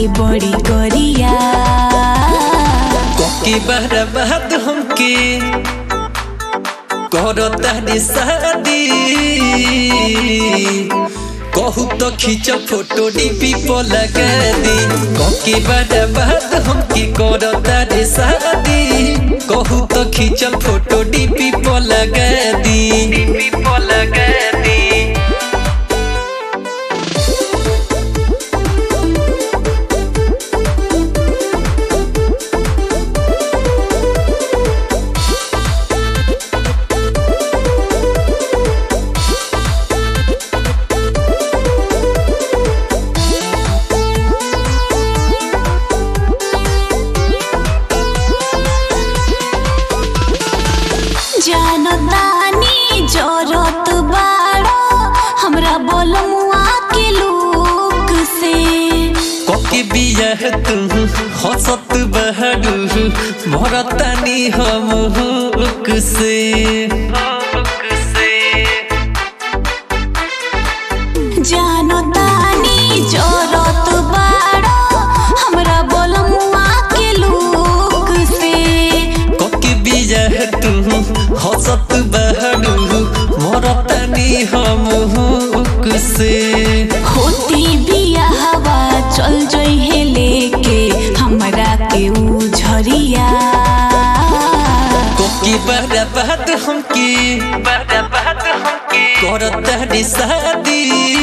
बाटे बड़ी गरिया कोकी बर्बाद हमके करो तारी शादी कहू तो खींच फोटो डीपी पर लगा दी कोकी बर्बाद हमके करो तारी शादी कहू तो खींच फोटो डीपी पर लगा दी डीपी पर लगा दी जानतानी जरत बाड़ो हमरा बोलमुआ के लूक से कोकी बियाह तू हंसत बहरू भरतानी हम हुक से जानतानी जरत बाड़ो हमरा बोलमुआ के लूक से कोकी बियाह तू हंसत बहरू भरतानी हम हुक से होती बियाहवा चल जइहे लेके हमरा के ऊ झरिया कोकी बर्बाद हमके बर्बाद हमके करतानी शादी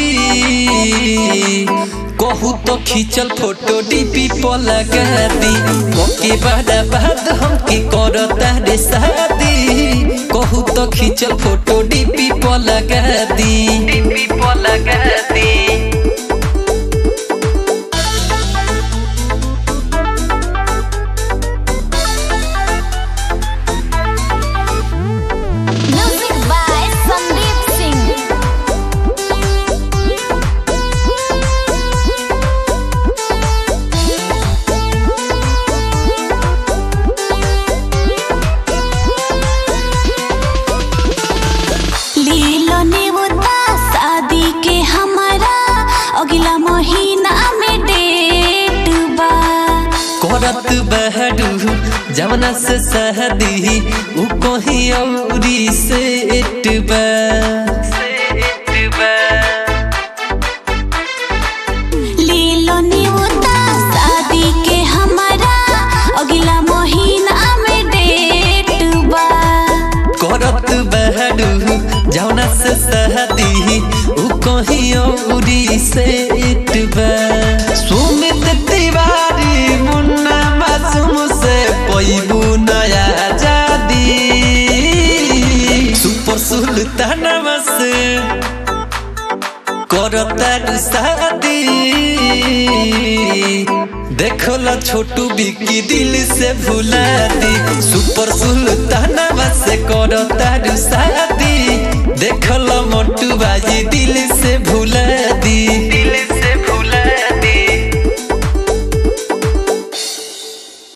कहू तो खींचल फोटो डीपी पर लगा दी कोकी बर्बाद हमके करतानी शादी कहू तो खींचल फोटो डीपी पर लगा दी डीपी पर लगा दी म्यूजिक बाय संदीप सिंह लीलो नेवता शादी के हमारा अगला महीना में डेट बा करत बहरू जवना से सहदी उ कहीं औरी से एटबा लीलो नेवता शादी के हमारा अगला महीना में डेट बा करत बहरू जवना से सहदी उ कहीं औरी से एटबा सुमित तिवारी मुन्ना मासूम से पैबू नया जादी सुपर सुल्तानवा से करतार शादी देखला छोटू बिकी दिल से भुला दी सुपर सुल्तानवा